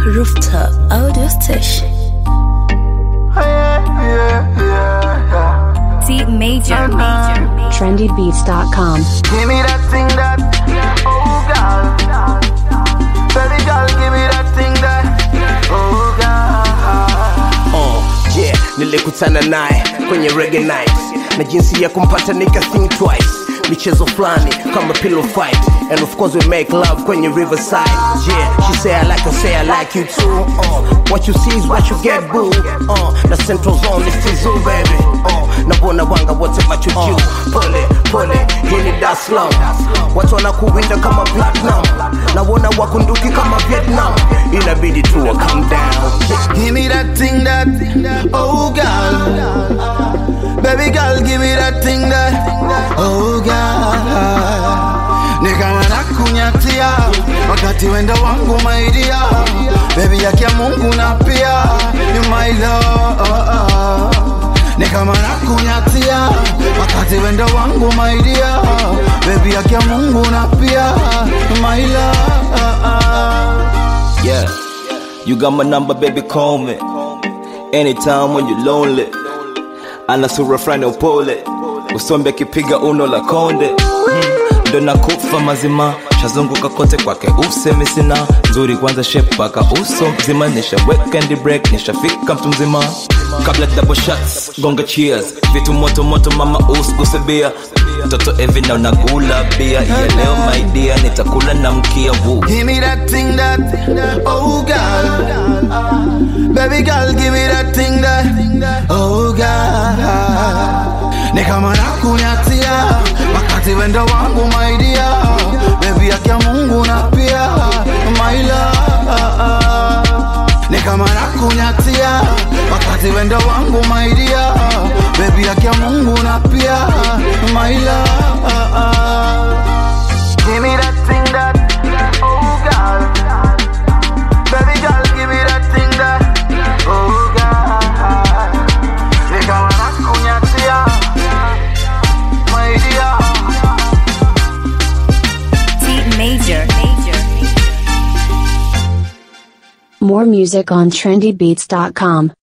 Rooftop Audio Station. C major, major. trendybeats.com. Give me that thing that, oh God. Baby girl, give me that thing that, oh God. Oh, yeah, nilikutana naye kwenye reggae night na jinsi ya kumpata nika think twice michezo fulani kama pillow fight and of course we make love kwenye riverside yeah she say i like her say i like you too uh, what you see is what you get boo uh, na central zone is tizu baby uh, nabona wanga wote macho juu pole pole hii ni Dar es Salaam watu wanakuwinda kama platinum nawona wakunduki kama vietnam inabidi tu wa calm down Give me that thing that, oh God. Baby girl, give me that thing that, oh God. Ni kama nakunyatia wakati wenda wangu maidia, baby yake ya Mungu na pia you my love. Ni kama nakunyatia wakati wenda wangu maidia, baby yake ya Mungu na pia you my love. Yeah, you got my number, baby, call me. Anytime when you're lonely. Ana sura fulani ya upole, usombe akipiga uno la konde. Hmm, Ndo nakufa mazima, shazunguka kote kwake, usemi sina nzuri, kwanza shape paka uso mzima, nishaweka ndi break, nishafika mtu mzima. Kabla double shots, gonga cheers, vitu moto moto, mama usiguse bia mtoto evi na unagula bia, yeah leo my dear, nitakula na mkia woo. Give me that thing that, oh God. Baby girl, give me that thing that, oh God. Ni kama nakunyatia wakati wendo wangu my dear. Baby yake ya Mungu na pia my love. Ni kama nakunyatia wakati wendo wangu my dear. Baby yake ya Mungu na pia my love. Give me that thing that, oh God. Baby girl, give me that thing that, oh God. Ni kama nakunyatia, my dear. C major, major. More music on trendybeats.com.